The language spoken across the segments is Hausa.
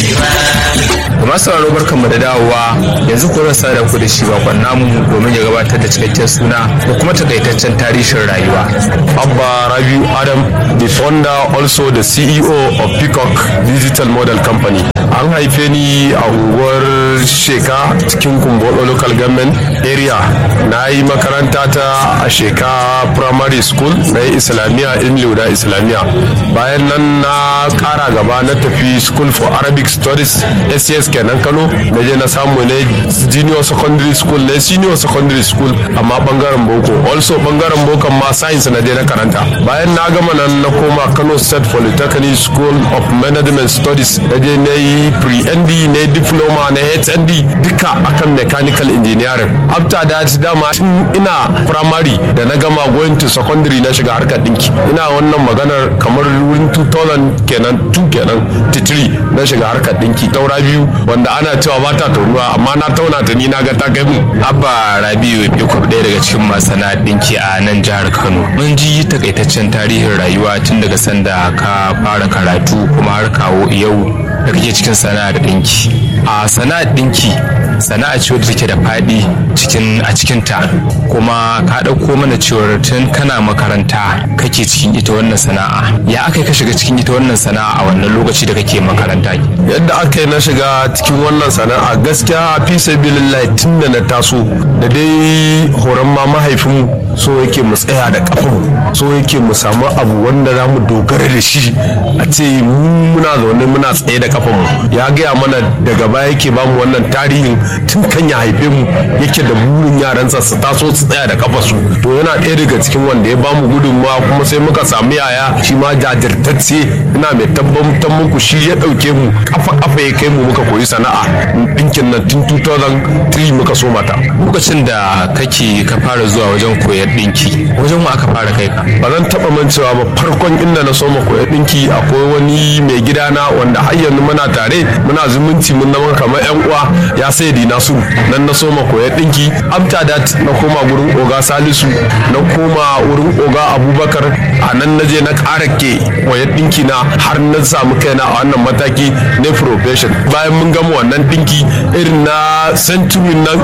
Kuma sauraro barkan mu da dawowa yanzu ko zan sada ku da shi bakon namu domin ya gabatar da cikakken suna da kuma takaitaccen tarihin rayuwa. Abba Rabiu Adam, the founder also the CEO of Peacock Digital Model Company. An haife ni a unguwar Sheka cikin Kumbolo Local Government area. Na yi makaranta ta a Sheka Primary School na yi Islamiyya in Luda Islamiyya. Bayan nan na kara gaba na tafi School for Arabic Studies SCS kenan Kano. Na je na samu ne Junior Secondary School ne Senior Secondary School amma bangaren Boko. Also bangaren Boko ma Science na je na karanta. Bayan na gama nan na koma Kano State Polytechnic School of Management Studies. Na je na yi pre-ND ne diploma na HND duka akan mechanical engineering. After that dama tun ina primary da na gama going to secondary na shiga harkar dinki. Ina wannan maganar kamar wurin 2000 kenan 2 kenan 3 na shiga harkar dinki. Taura biyu wanda ana cewa ba ta taunuwa amma na tauna ta ni na ga ta kai mu. Abba Rabiu Yakub ɗaya daga cikin masana ɗinki a nan jihar Kano. Mun ji takaitaccen tarihin rayuwa tun daga sanda ka fara karatu kuma har kawo yau da kake cikin sana'ar ɗinki. A sana'ar ɗinki sana'a ce wadda take da faɗi cikin a cikinta kuma ka ɗauko mana cewar tun kana makaranta kake cikin ita wannan sana'a ya aka ka shiga cikin ita wannan sana'a a wannan lokaci da kake makaranta Yadda aka yi na shiga cikin wannan sana'a gaskiya fi sabilillahi tun da na taso da dai horon ma mahaifinmu so yake mu tsaya da kafin so yake mu samu abu wanda za mu dogara da shi a ce mu muna zaune muna tsaye da kafin mu ya gaya mana daga baya yake ba mu wannan tarihin tun kan ya haife mu yake da burin yaransa su taso su tsaya da kafa su to yana ɗaya daga cikin wanda ya ba mu gudunmawa kuma sai muka samu yaya shi ma jajirtacce ina mai tabbatar muku shi ya ɗauke mu kafa kafa ya kai mu muka koyi sana'a ɗinkin nan tun 2003 muka so mata lokacin da kake ka fara zuwa wajen koyar ɗinki wajen mu aka fara kai ka ba zan taɓa mancewa ba farkon inda na soma koyar ɗinki akwai wani mai gidana wanda har yanzu muna tare muna zumunci mun zama kamar yan uwa ya sai di nasu nan na soma koyar ɗinki after that na koma gurin oga salisu na koma wurin oga abubakar a nan na je na ƙara ke koyar ɗinki na har na samu kaina a wannan mataki na profession bayan mun gama wannan ɗinki irin na century nan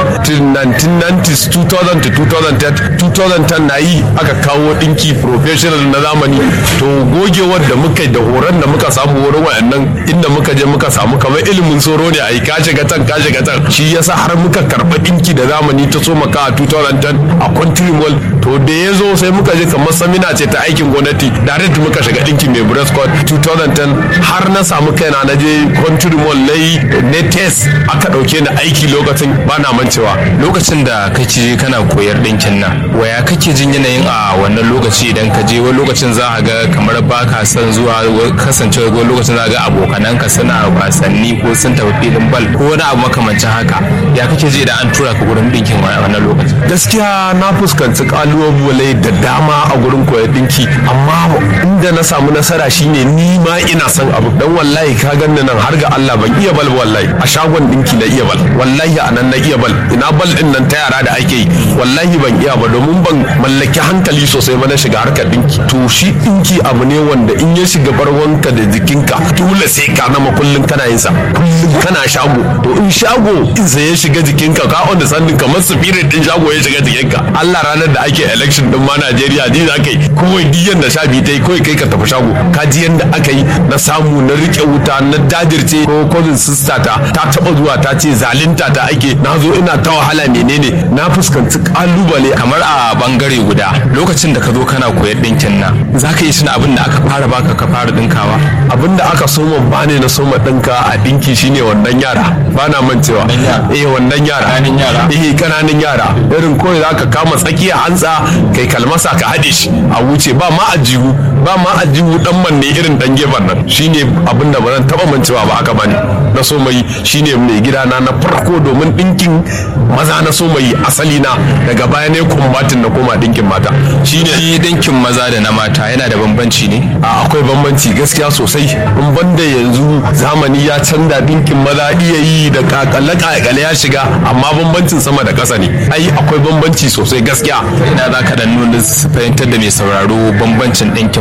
1990s 2000 to 2010 2010 na yi aka kawo ɗinki professional na zamani to gogewar da muka da horon da muka samu wurin wayannan inda muka je muka samu kamar ilimin soro ne a yi kashe gatan kashe gatan shi yasa har muka karɓa ɗinki da zamani ta so maka a 2010 a country mall to da ya zo sai muka je kamar samina ce ta aikin gwamnati direct muka shiga ɗinki mai breast code 2010 har na samu kaina na je country mall na yi netes aka ɗauke ni aiki lokacin ba na mancewa lokacin da kake kana koyar ɗinkin nan waya kake jin yanayin a wannan lokaci idan ka je wani lokacin za a ga kamar ba ka son zuwa kasancewa wani lokacin za a ga abokananka suna wasanni ko sun tafi filin bal ko wani abu makamancin haka ya kake ji idan an tura ka gurin ɗinkin wannan lokacin gaskiya na fuskanci kalubale da dama a gurin koyar ɗinki amma inda na samu nasara shine ni ma ina son abu dan wallahi ka ganni nan har ga Allah ban iya bal wallahi a shagon ɗinki na iya bal wallahi a nan na iya bal ina bal din nan ta yara da ake yi wallahi ban iya ba domin ban mallaki hankali sosai ba na shiga harkar ɗinki to shi ɗinki abu ne wanda in ya shiga barwanka da jikinka dole sai ka nama kullum kana yin sa kullum kana shago to in shago in sai ya shiga jikinka ka wanda sannin kamar spirit din shago ya shiga jikinka Allah ranar da ake election din ma Najeriya ji za ka yi kawai diyan da sha biyu ta yi kawai kai ka tafi shago ka ji yanda aka yi na samu na rike wuta na dajirce ko cousin sister ta ta taba zuwa ta ce zalunta ta ake na zo ina ta wahala menene na fuskanci kalubale kamar a bangare guda lokacin da ka zo kana koyar ɗinkin nan za ka yi tuna abin da aka fara baka ka fara ɗinkawa abin da aka soma ba ne na soma ɗinka a ɗinki shine wannan yara ba na mancewa eh wannan yara Ƙananan yara? eh kananan yara irin kawai za ka kama tsakiya hantsa kai kalmasa ka haɗe shi a wuce ba ma ajihu ba ma ajihu dan manne irin dan gefen nan shine abin da ba zan taɓa mancewa ba aka bani na so mai shine mai gidana na farko domin ɗinkin maza na so mai asali na daga baya ne kumbatin na koma ɗinkin mata shine shi ɗinkin maza da na mata yana da bambanci ne a akwai bambanci gaskiya sosai in banda yanzu zamani ya canza dinkin maza iya yi da kakale kakale ya shiga amma bambancin sama da ƙasa ne ai akwai bambanci sosai gaskiya ina za ka dan nuna su fahimtar da mai sauraro bambancin ɗinkin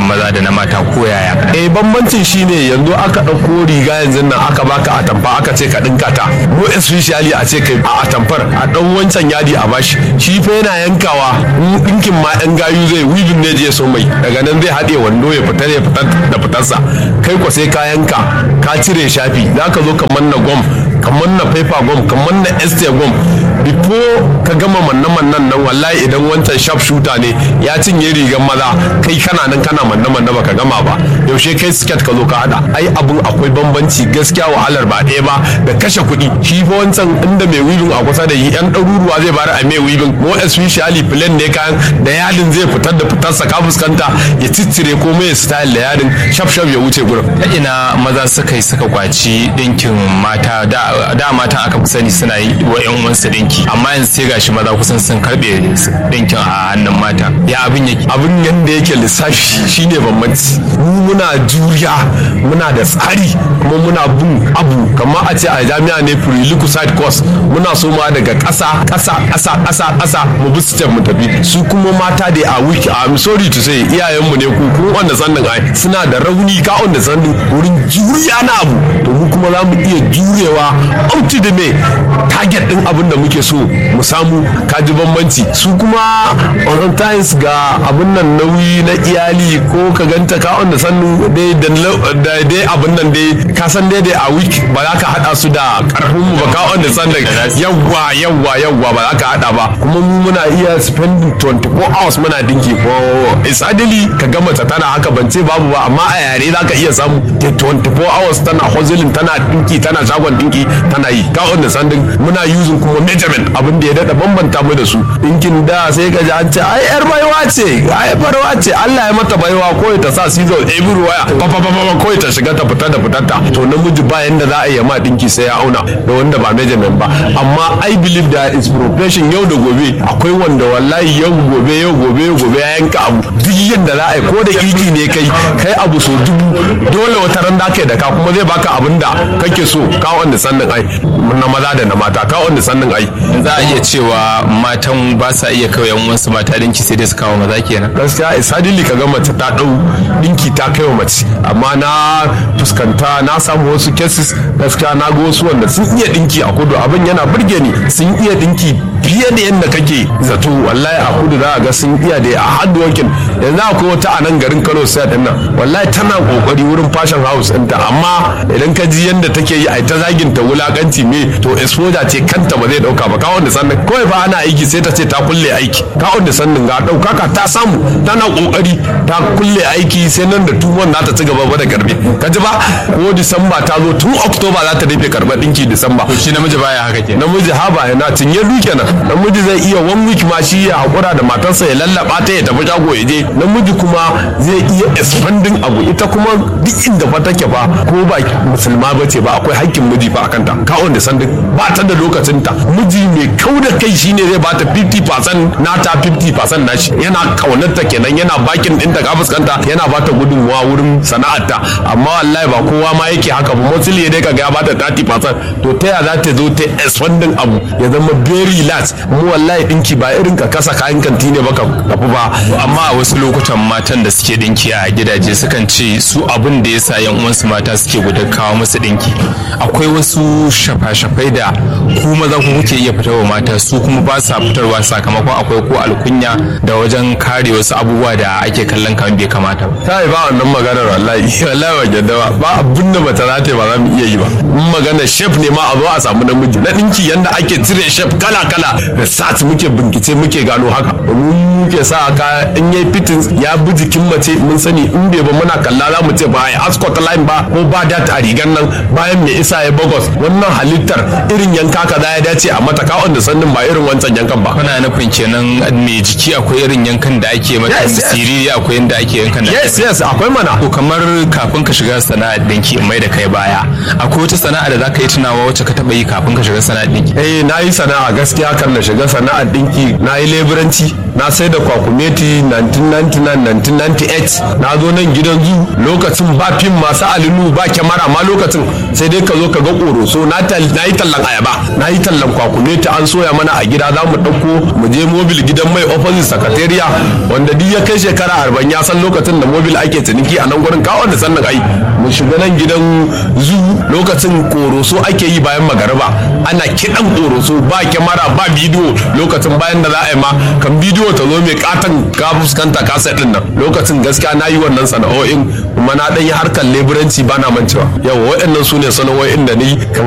maza da na mata ko yaya eh bambancin shine yanzu aka ɗauko riga yanzu nan aka baka atamfa aka ce ka ɗinka ta mu especially a ce kai a atamfar a ɗan wancan yadi a bashi shi fa yana yankawa in ɗinkin ma ɗan gayu zai wibin ne je so mai daga nan zai haɗe wando ya fita ya fitar da fitarsa kai ko sai ka yanka ka cire shafi za ka zo ka manna gwam ka manna paper gwam ka manna este gwam before ka gama manna mannan nan wallahi idan wancan sharp shooter ne ya cinye rigar maza kai kana nan kana manna manna baka gama ba yaushe kai skirt ka zo ka hada ai abun akwai bambanci gaskiya wahalar ba ɗaya ba da kashe kuɗi shi fa wancan inda mai wibin a kusa da yi yan ɗaruruwa zai bari a mai wibin mo especially plan ne kayan da yadin zai fitar da fitarsa ka fuskanta ya ciccire ko mai style da yadin shaf shaf ya wuce gurin ta ina maza suka yi suka kwaci ɗinkin mata da matan aka fi sani suna yi wa yan uwansu ɗinki amma yanzu sai gashi maza kusan sun karɓe ɗinkin a hannun mata ya abin yake abin yanda yake lissafi shine bambanci mu muna juriya muna da tsari kuma muna bin abu kamar a ce a jami'a ne prerequisite course muna so ma daga ƙasa ƙasa ƙasa ƙasa ƙasa mu bi step mu tafi su kuma mata da a week I'm sorry to say iyayenmu ne ku kun wanda sannin ai suna da rauni ka wanda sannin wurin juriya na abu to mu kuma za mu iya jurewa up to the me target din abin da muke so mu samu kaji bambanci su kuma on times ga abin nan nauyi na iyali ko ka ganta ka wanda sannu dai da dai abin nan dai ka san dai dai a week ba za ka hada su da karfin mu ba ka wanda sannan yawwa yawwa yawwa ba za ka hada ba kuma mu muna iya spending 24 hours muna dinki ko isadili ka gama ta tana haka ban ce babu ba amma a yare za ka iya samu 24 hours tana hustling tana dinki tana shagon dinki tana yi ka wanda sannan muna using kuma measurement abin da ya dada bambanta mu da su dinkin da sai ka ji an ce ai yar baiwa ce ai barwa ce Allah ya mata baiwa ko ta sa scissors every waya pa pa pa ko ta shiga ta fita da fitar ta to namiji ba yanda za a yi ma dinki sai ya auna da wanda ba measurement ba amma i believe that is profession yau da gobe akwai wanda wallahi yau gobe yau gobe yau gobe ya yanka abu duk yanda za a yi ko da iki ne kai kai abu so dubu dole wata ran da kai da ka kuma zai baka abin da kake so ka wanda sannin ai na maza da na mata ka wanda sannin ai za a iya cewa matan ba sa iya kawai yan wasu mata dinki sai dai su kawo maza kenan gaskiya isadili ka ga mace ta dau dinki ta kai wa mace amma na fuskanta na samu wasu cases gaskiya na ga wasu wanda sun iya dinki a kudu abin yana burge ni sun iya dinki fiye da yadda kake zato wallahi a kudu za a ga sun iya da a hard working yanzu akwai wata a nan garin Kano sai din nan wallahi tana kokari wurin fashion house ɗinta amma idan ka ji yadda take yi a ta zagin ta wulakanci me to exposure ce kanta ba zai dauka ba kawon da sannan kawai ba ana aiki sai ta ce ta kulle aiki kawon da sannan ga daukaka ta samu tana kokari ta kulle aiki sai nan da tuwon za ta ci gaba da karbe ka ji ba ko disamba ta zo tun oktoba za ta rufe karba dinki disamba shi namiji baya haka ke namiji haba yana cinye duke nan namiji zai iya one week ma shi ya hakura da matarsa ya lallaba ta ya tafi shago ya je namiji kuma zai iya expanding abu ita kuma duk inda fa take fa ko ba musulma ba ce ba akwai hakkin miji fa akan ta kawon da sandin ba ta da lokacin ta miji mai kau da kai shine zai bata 50% nata 50% nashi yana kaunarta kenan yana bakin din ta ka fuskanta yana bata gudunmuwa wurin sana'arta amma wallahi ba kowa ma yake haka ba mostly dai kaga ya bata 30% to ta ya za ta zo ta expanding abu ya zama very large mu wallahi dinki ba irin ka kasa kayan kanti ne baka tafi ba amma a wasu lokutan matan da suke dinki a gidaje sukan ce su abin da yasa yan uwansu mata suke gudun kawo musu dinki akwai wasu shafa-shafai da ku maza ku kuke iya fitarwa mata su kuma ba sa fitarwa sakamakon akwai ko alkunya da wajen kare wasu abubuwa da ake kallon kamar bai kamata ba ta yi ba wannan maganar wallahi wallahi ba gyadda ba ba abin da bata za ta ba za mu iya yi ba in magana chef ne ma a zo a samu namiji na dinki yanda ake cire chef kala kala da sat muke bincike muke gano haka mun muke sa ka in yayi fitin ya bi jikin mace mun sani in bai ba muna kalla za mu ce ba ai ascot line ba ko ba dat a rigan nan bayan mai isa ya bagos wannan halittar irin yanka kaza ya dace a mata kawon da sannin ba irin wancan yankan ba kana nufin kenan mai jiki akwai irin yankan da ake mata Yes, yes. siriri akwai yanda ake yankan da yes yes akwai mana to kamar kafin ka shiga sana'ar dinki in mai da kai baya akwai wata sana'a da zaka yi tunawa wacce ka taba yi kafin ka shiga sana'ar dinki eh na yi sana'a gaskiya kan na shiga sana'ar dinki na yi leburanci na sai da kwakumeti 1999-1998 na zo nan gidan zu lokacin ba fim masu alinu ba kyamara ma lokacin sai dai ka zo ka ga ƙoro koroso na yi tallan ayaba na yi tallan kwakumeti an soya mana a gida za mu ɗauko mu je mobil gidan mai opposite sakatariya wanda duk ya kai shekara arba'in ya san lokacin da mobil ake ciniki a nan gurin kawo da sannan ai mu shiga nan gidan zu lokacin koroso ake yi bayan magariba ana kiɗan koroso ba kyamara ba bidiyo lokacin bayan da za a yi ma kan bidiyo ta zo mai katon ka fuskanta kasa ɗin nan lokacin gaskiya na yi wannan sana'o'in kuma na ɗan yi harkar leburanci ba na mancewa yawa waɗannan su ne sana'o'in da ni